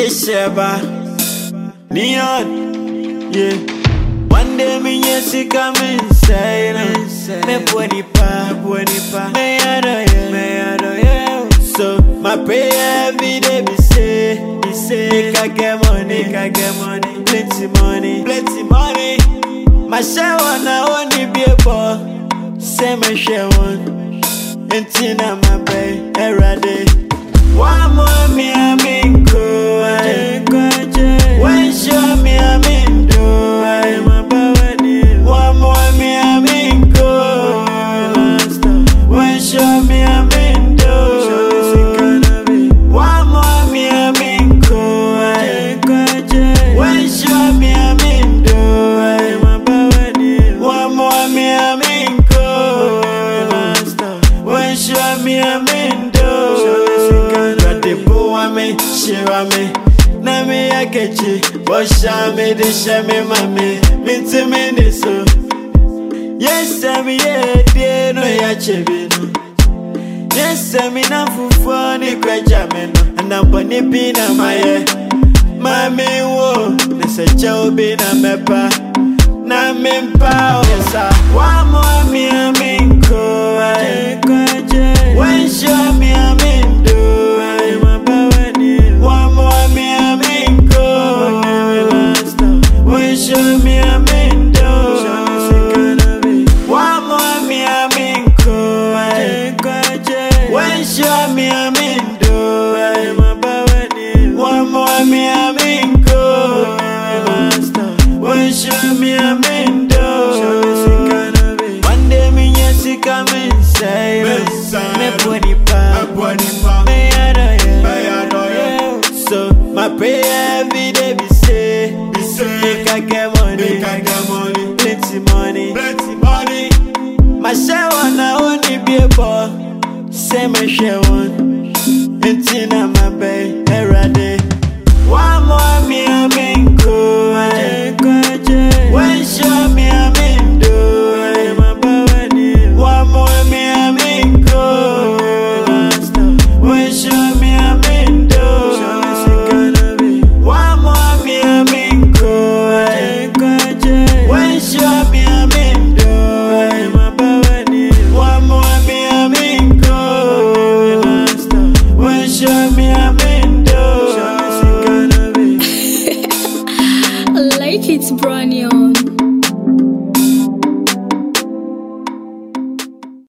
December, neon, yeah. One day me yes he come inside, me body pa, body pa, me ado yeah, me ado yeah. So my prayer every day be say, be say, make I get money, make I get money, plenty money, plenty money. My share one I only be a boy, say my share one, and tina my bay, every day. One more me I mean go, when show me I mean do, one more me I mean go, when show me I mean do, one more me I mean go, when show me I mean do, one more me I mean go, when show me I mean do, Rade boa me, shira me. Na me akechi, bosha me de shame mame, minti me de so. Yes, I'm yeah, dear no ya chebino. Yes, I'm in a fufu ni kwejameno, and I'm boni pina maye. Mami wo, nese chow bina mepa. Na mimpa, yes, I. One more me, I mean, ko, When show me, I mean, do, One more me, I mean, go. When show me, I mean, do, One more me, I mean, go, When show me, I mean, do, One more me, I mean, go, When show me, I mean, do, One day me, yes, he come inside, me body pa. Me ado yeah. So my prayer every day be say, be say, make I get money, plenty money. My share one I only be a boy, say my share one. Until my bay, every day. One more me I mean go,